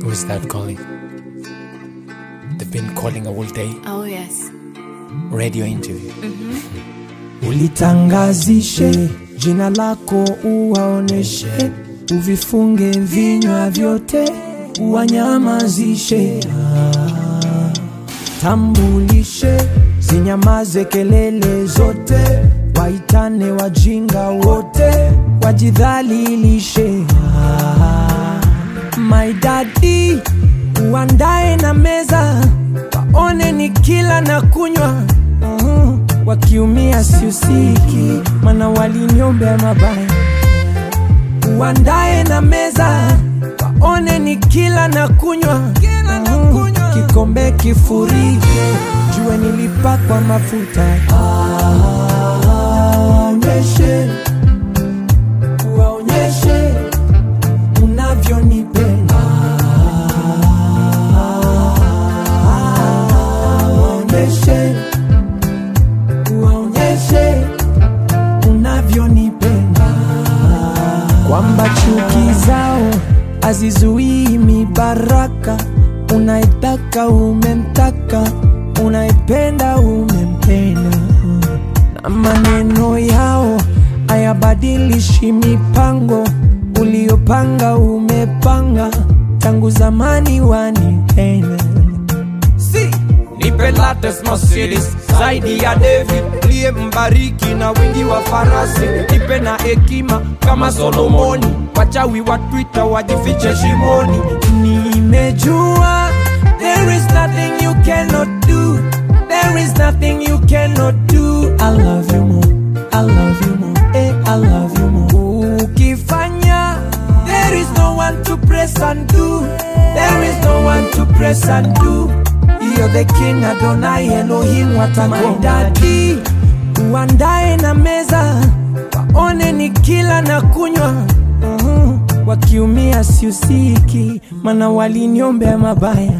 Who's that calling? They've been calling all day. Oh, yes. Radio interview. Ulitangazishe jina lako, uwaoneshe, uvifunge vinywa vyote, uwanyamazishe. Ah, Tambulishe, zinyamaze kelele zote, waitane wajinga wote, wajidhalilishe. Ah, My daddy, uandae na meza, waone ni kila na kunywa Mhm. wakiumia siusiki, mana waliniombea mabaya. Uandae na meza, waone ni kila na kunywa Mhm. kikombe kifurike, jue nilipakwa mafuta. Waonyeshe, waonyeshe unavyonipenda waonyeshe waonyeshe unavyonipenda kwamba chuki zao hazizuii mibaraka unaitaka umemtaka unaipenda umempenda na maneno yao hayabadilishi mipango uliopanga umepanga tangu zamani wanipenda si nipe latest Mercedes zaidi ya David liye mbariki na wingi wa farasi nipe na hekima kama Solomoni wachawi wa Twitter wajifiche shimoni nimejua there is nothing you cannot do there is nothing you cannot do i love you more i love you more eh, i love you more ukifanya there is no one to press and do there is no one to press and do you're the king adonai elohim watakodadi uandae na meza waone ni kila na kunywa Mhm. wakiumia siusiki mana waliniombea mabaya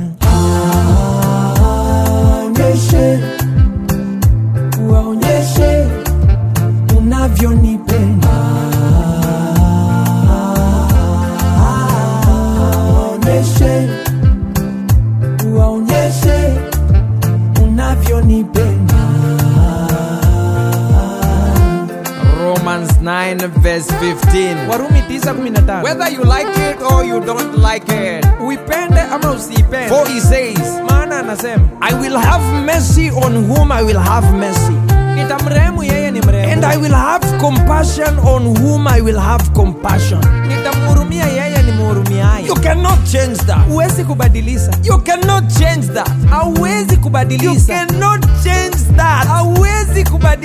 waonyeshe waonyeshe unavyonipenda waonyeshe waonyeshe unavyonipenda Romans 9 verse 15 warumi 9:15 whether you like it or you don't like it uipende ama usiipende for he says maana anasema I will have mercy on whom I will have mercy nitamrehemu yeye ni mrehemu and I will have compassion on whom I will have compassion nitamhurumia yeye ni mhurumiaye you cannot change that huwezi kubadilisha you cannot change that hauwezi you kubadilisha cannot change that hauwezi kubadilisha